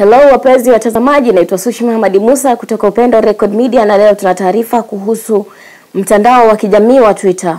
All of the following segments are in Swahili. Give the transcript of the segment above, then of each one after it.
Hello wapenzi watazamaji, naitwa Sushi Muhammad Musa kutoka Upendo Record Media na leo tuna taarifa kuhusu mtandao wa kijamii wa Twitter.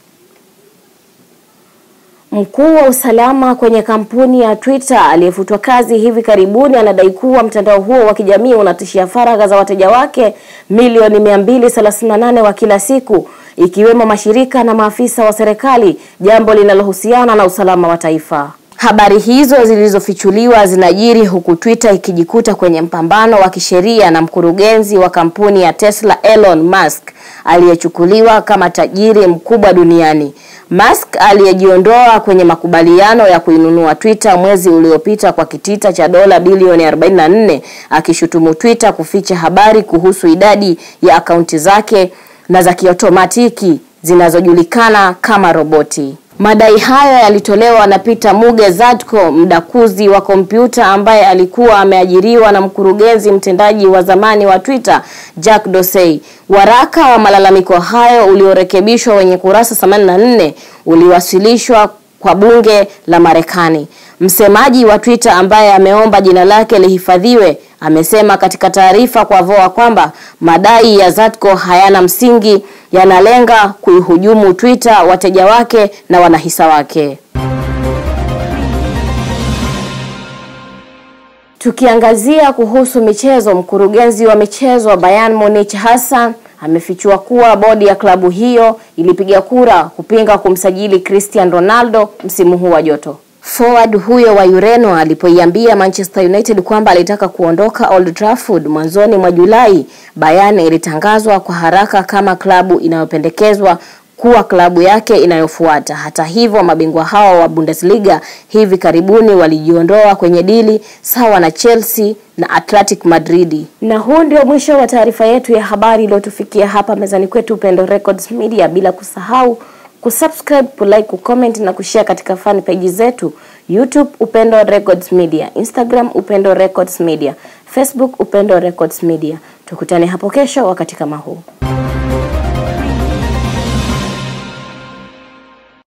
Mkuu wa usalama kwenye kampuni ya Twitter aliyefutwa kazi hivi karibuni anadai kuwa mtandao huo wa kijamii unatishia faragha za wateja wake milioni 238 wa kila siku ikiwemo mashirika na maafisa wa serikali, jambo linalohusiana na usalama wa taifa. Habari hizo zilizofichuliwa zinajiri huku Twitter ikijikuta kwenye mpambano wa kisheria na mkurugenzi wa kampuni ya Tesla Elon Musk aliyechukuliwa kama tajiri mkubwa duniani. Musk aliyejiondoa kwenye makubaliano ya kuinunua Twitter mwezi uliopita kwa kitita cha dola bilioni 44 akishutumu Twitter kuficha habari kuhusu idadi ya akaunti zake na za kiotomatiki zinazojulikana kama roboti. Madai hayo yalitolewa na Peter Muge Zatko, mdakuzi wa kompyuta ambaye alikuwa ameajiriwa na mkurugenzi mtendaji wa zamani wa Twitter Jack Dorsey. Waraka wa malalamiko hayo uliorekebishwa wenye kurasa 84 uliwasilishwa kwa bunge la Marekani. Msemaji wa Twitter ambaye ameomba jina lake lihifadhiwe amesema katika taarifa kwa VOA kwamba madai ya Zatko hayana msingi, yanalenga kuihujumu Twitter, wateja wake na wanahisa wake. Tukiangazia kuhusu michezo, mkurugenzi wa michezo wa Bayern Munich Hassan amefichua kuwa bodi ya klabu hiyo ilipiga kura kupinga kumsajili Cristiano Ronaldo msimu huu wa joto. Forward huyo wa Ureno alipoiambia Manchester United kwamba alitaka kuondoka Old Trafford mwanzoni mwa Julai, Bayern ilitangazwa kwa haraka kama klabu inayopendekezwa kuwa klabu yake inayofuata. Hata hivyo, mabingwa hao wa Bundesliga hivi karibuni walijiondoa kwenye dili sawa na Chelsea na Athletic Madrid. Na huu ndio mwisho wa taarifa yetu ya habari iliyotufikia hapa mezani kwetu Upendo Records Media, bila kusahau kusubscribe, kulike, kucomment na kushare katika fan page zetu YouTube Upendo Records Media, Instagram Upendo Records Media, Facebook Upendo Records Media. Tukutane hapo kesho wakati kama huu.